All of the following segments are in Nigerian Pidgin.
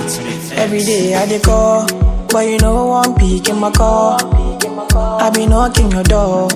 Every day I dey call, but you know one pick in my call. I be knocking your door.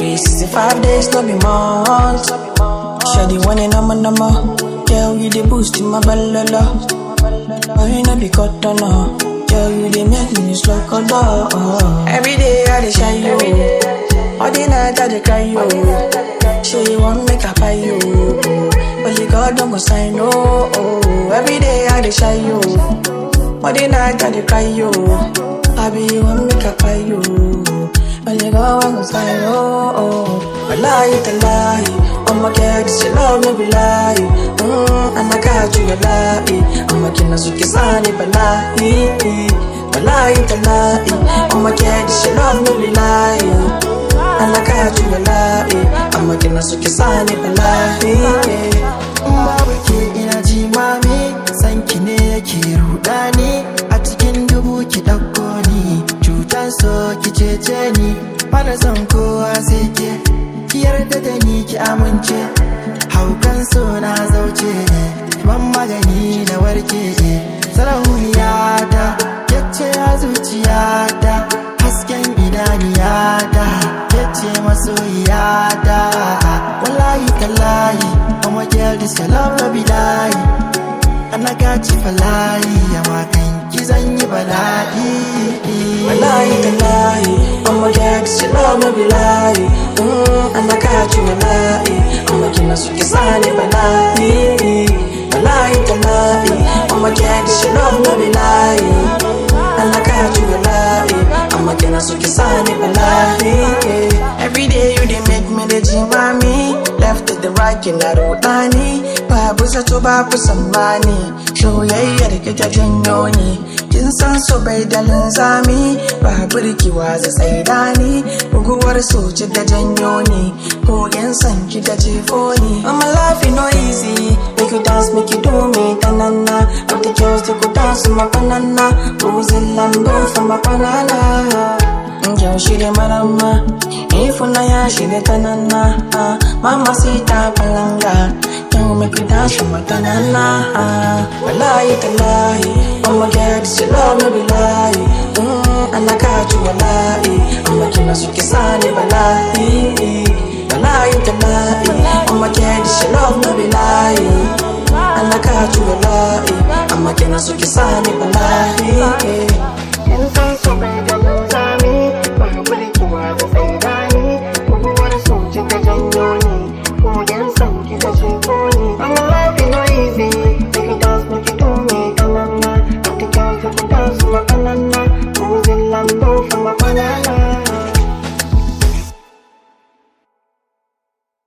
365 days, no be months. Shawty one and I'm a number. Girl, you the boost in my balala. Oh, you know be cut on no. Girl, you dey make me slow cut down. Every day I dey shine you. All the night I dey cry you. Say you want make I buy you. But you God don't go sign no. Oh, every day I dey shine you. All the night I dey cry you. I be you want make I buy you. But you God want go sign no. Oh, I lie to lie. I'ma get this your love no be lie. Mm, and I got you a lie. I'ma get us with sani balai. Balai to lie. I'ma get this your love no be lie. And I got you a lie. I'ma get us with sani balai. babu ke ina ji mami sanki ne yake rudani a cikin dubu ki ɗauko ni cutar so ki cece ni bana son kowa sai ke ki yarda da ni ki amince haukan so na zauce ban magani na warke sarauniya ta yace a zuciya ta hasken idaniya ta yace masoyiya ta wallahi tallahi I'ma girl this your love no be lie And I got you for lie Amma kan ki zan yi bala'i Balai to lie. I'ma get this your love no be lie. Mm, and I got you a lie. I'ma get us with sani balai. Balai to lie. I'ma get this your love no be lie. And I got you a lie. I'ma get us with sani balai. Every day you dey make me the jimami. Left to the right kina rudani. Babu zato babu sammani. Soyayyar ki ta janyo ni. Kin san so bai da linzami. Babu rikiwa za tsaida ni. Buguwar soci da janyo ni. Kogen san ki da jefo ni. I'm life no easy. Make you dance, make you do me tanana. But the girls they go dance to my banana. Losing Lando for my banana. Girl, she the marama. If una ya, she the tanana. Ah, Mama sita palanga. Girl, make you dance for my tanana. Ah, Wallahi talahi. I'ma get this your love, no be lie. Mm, and I got you a lie. I'ma get us with kisani balai. Wallahi talahi. I'ma get this your love, no be lie. And I got you a lie. I'ma get us with kisani balai.